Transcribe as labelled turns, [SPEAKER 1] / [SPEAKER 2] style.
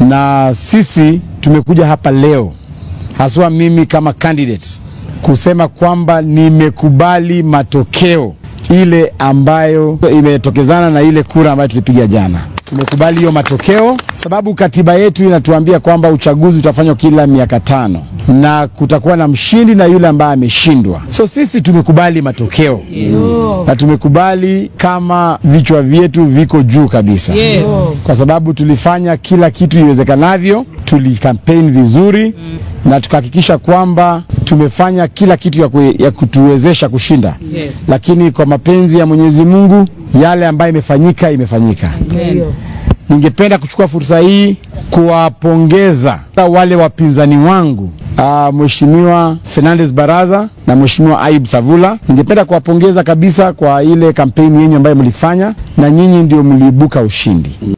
[SPEAKER 1] na sisi tumekuja hapa leo haswa mimi kama candidate kusema kwamba nimekubali matokeo ile ambayo imetokezana na ile kura ambayo tulipiga jana. Tumekubali hiyo matokeo sababu katiba yetu inatuambia kwamba uchaguzi utafanywa kila miaka tano na kutakuwa na mshindi na yule ambaye ameshindwa. So sisi tumekubali matokeo yes. na tumekubali kama vichwa vyetu viko juu kabisa
[SPEAKER 2] Yes.
[SPEAKER 1] kwa sababu tulifanya kila kitu iwezekanavyo, tulikampeni vizuri na tukahakikisha kwamba tumefanya kila kitu ya, kue, ya kutuwezesha kushinda
[SPEAKER 2] Yes.
[SPEAKER 1] lakini kwa mapenzi ya Mwenyezi Mungu yale ambayo imefanyika imefanyika.
[SPEAKER 2] Amen.
[SPEAKER 1] Ningependa kuchukua fursa hii kuwapongeza wale wapinzani wangu uh, Mheshimiwa Fernandez Baraza na Mheshimiwa Ayub Savula. Ningependa kuwapongeza kabisa kwa ile kampeni yenyu ambayo mlifanya, na nyinyi ndio mliibuka ushindi.